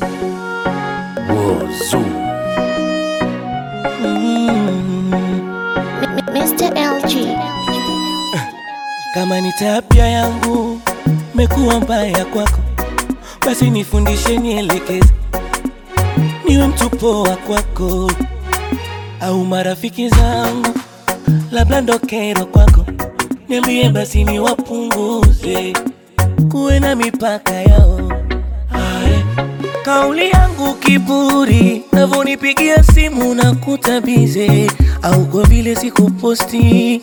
Wozu. Mr. LG. Kama ni tabia yangu mekuwa mbaya kwako, basi nifundishe, nielekeze, niwe mtu poa kwako, au marafiki zangu labda ndo kero kwako, niambie basi niwapunguze, kuwe na mipaka yao. Ae. Kauli yangu kiburi, navonipigia simu na kutabize, au kwa vile sikuposti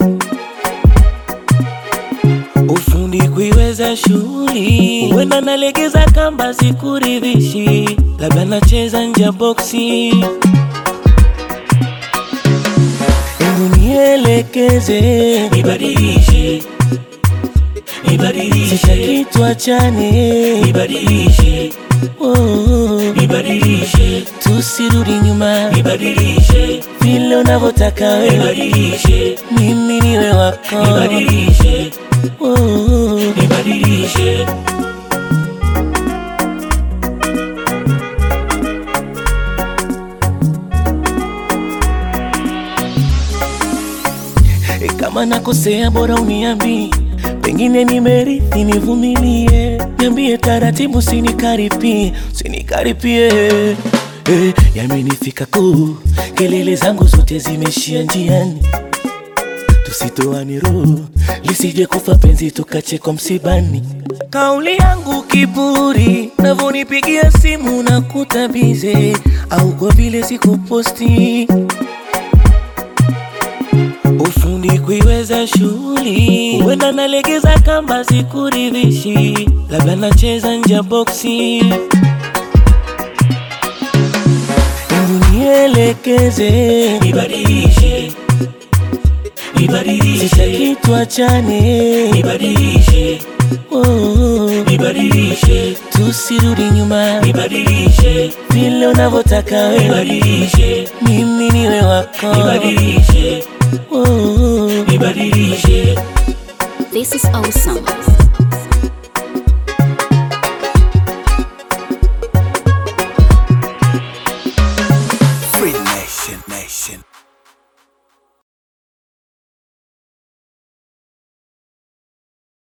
ufundi kuiweza shughuli, wenda nalegeza kamba sikuridhishi, labda nacheza nje ya boksi. Hebu nielekeze, nibadilishe, nibadilishe, sitaki tuachane, nibadilishe, oh, nibadilishe, tusirudi nyuma, nibadilishe, vile unavyotaka wewe, nibadilishe, mimi niwe wako, nibadilishe, oh, nibadilishe. E, kama nakosea bora uniambi, pengine nimerithi, nivumilie, niambie taratibu, sinikaripie, sinikaripie. E, yamenifika kuu, kelele zangu zote zimeishia njiani, tusitoane roho, lisije kufa penzi tukachekwa msibani. Kauli yangu kiburi, navonipigia simu na kutabize, au kwa vile sikuposti ufundi kuiweza shughuli, wenda nalegeza kamba sikuridhishi, labda nacheza nje ya boksi. Hebu nielekeze, nibadilishe, nibadilishe, sitaki tuachane, nibadilishe, oh, nibadilishe, tusirudi nyuma, nibadilishe, vile unavyotaka wewe, nibadilishe, mimi niwe wako, nibadilishe, oh, nibadilishe. This is awesome.